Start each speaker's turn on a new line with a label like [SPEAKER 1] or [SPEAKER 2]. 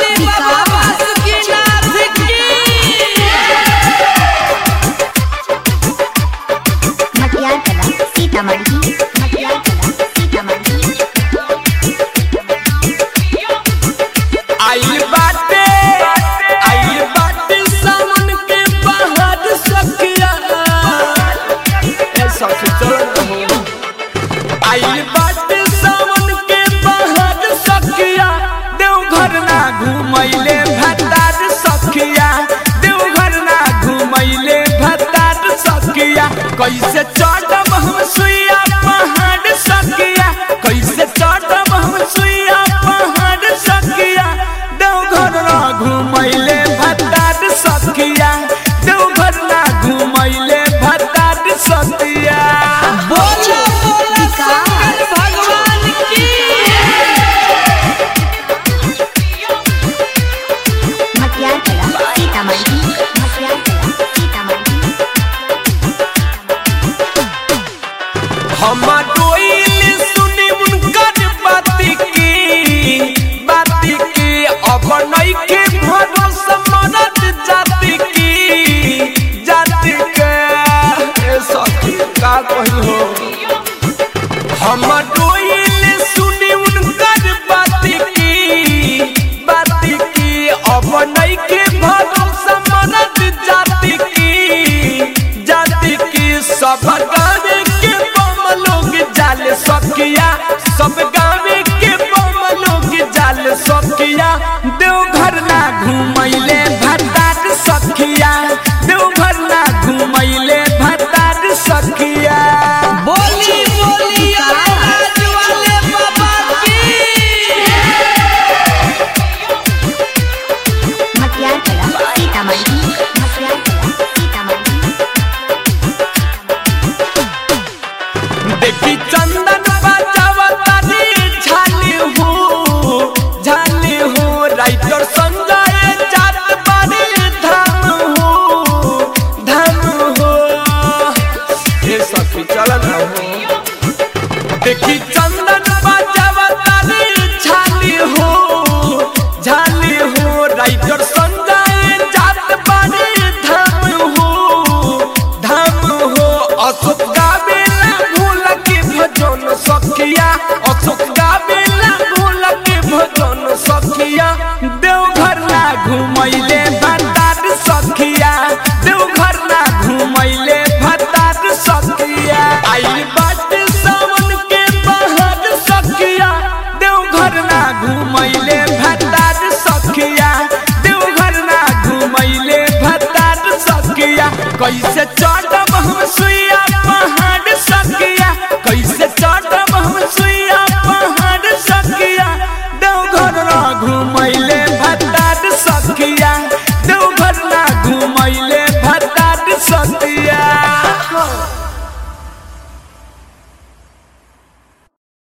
[SPEAKER 1] वाले बाबा बासुकीनाथ की
[SPEAKER 2] मटियार कला सीतामढ़ी मटियार कला सीतामढ़ी
[SPEAKER 1] आइल बाटे आइल बाटे सावन के बाहर सखिया ए सखी चल हो आइल बाटे सावन के बाहर सखिया देवघर ना घुमैले भतार सखिया देवघर ना घुमैले भतार सखिया कैसे चढ़ब हम सुइया पहाड़ सखिया कैसे चढ़ब हम सुइया पहाड़ सखिया देवघर ना घुमैले भतार सखिया देवघर ना घुमैले भतार सखिया बोलो बोलो शंकर भगवान की
[SPEAKER 2] मटियार कला सीतामढ़ी मटियार कला सीतामढ़ी
[SPEAKER 1] हम डोइल सुनी उनकर बाती की बाती की अब नइखे भरोसा मरद जाति की जाति के ए सखी का कही हो हम डोइल सुनी उनकर बाती की बाती की अब नइखे भरोसा मरद जाति की जाति की सब गाँव के बम लोग जाल सकिया सब गाँव के बम लोग जाल सकिया देवघर ना घुमैले भतार सखिया देवघर ना घुमैले भतार सखिया बोली बोली राज वाले बाबा की
[SPEAKER 2] मटियार कला सीतामढ़ी मटियार कला सीतामढ़ी
[SPEAKER 1] देखी चंदन बजावता रे झाली हो झाली हो राइटर संजय जात बारे धाम हो धाम हो ये सखी चल ना हो देखी चंदन बजावता रे झाली हो झाली हो राइटर संजय जात बारे धाम हो धाम हो अशोक गावेला भूल के भजन सखिया अशोक गावेला भूल के भजन सखिया देवघर ना घुमैले भतार सखिया देवघर ना घुमैले भतार सखिया आई बाट सावन के बाहर सखिया देवघर ना घुमैले